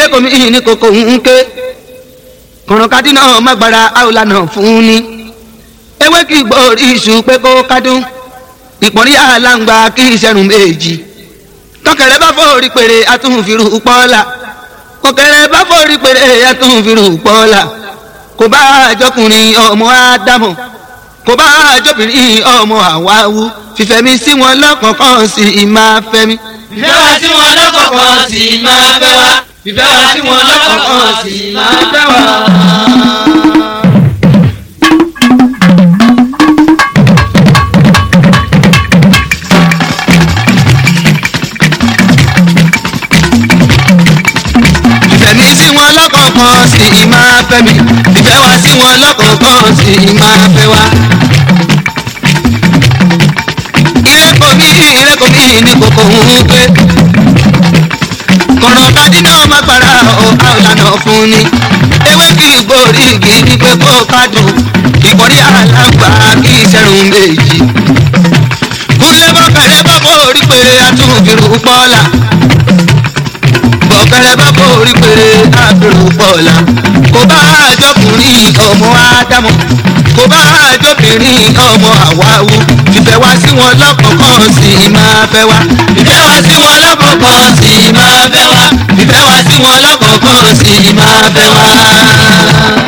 lẹ́kọ̀ọ́ mi ní kòkó ń ké kọ̀ràn kádì náà má gbára àwòlá náà fún ni ewé kì í gbòòrí iṣu pé kó kádùn ìpọ́nrí àlàǹgbà kì í ṣẹ̀rùn méjì tọkẹrẹ bá fòrí pèrè àtúnfìrù pọ́ọ́lá kọkẹrẹ bá fòrí pèrè àtúnfìrù pọ́ọ́lá kò bá àjọkùnrin ọmọ ádámọ̀ kò bá àjọbìnrin ọmọ àwáwú fífẹ́mi sí wọn lọ́kọ̀ọ̀kan sí i máa fẹ́mi. ìfẹ́ wa sí wọn lọ́kọ̀ọ̀kan sì máa fẹ́ wa ìfẹ́ wa sí wọn lọ́kọ̀ọ̀kan sì máa fẹ́ wa. ìfẹ́mi sí wọn lọ́kọ̀ọ̀kan sí i máa fẹ́mi ìfẹ́ wa sí wọn lọ́kọ̀ọ̀kan sí i máa fẹ́ wa. ìrẹ́kọ̀ mi ìrẹ́kọ̀ mi ní kòkó ń pé kọ̀rọ̀ kadì náà má para ọ̀ka ìlànà fún ni ewé kì í gbòòrí igi ní pé kó kádùn ìkọ̀rí àlágbà kì í ṣẹ̀rùn méjì. kúnlẹ̀ bọ́kẹ̀rẹ́ bá borí péré àtúnfìrù pọ́ọ́lá bọ̀kẹ́rẹ́ bá borí péré àfìrù pọ́ọ́lá kò bá àjọkùnrin ọmọ ádámọ̀ kò bá àjọbìnrin ọmọ àwáwú ìfẹ́ wá sí wọn lọ́kọ̀ọ̀kan sí i máa fẹ́ wá ìfẹ́ wa sí wọn lọ́kọ̀ọ̀kan sì máa fẹ́ wa ìfẹ́ wá sí wọn lọ́kọ̀ọ̀kan sí i máa fẹ́ wá.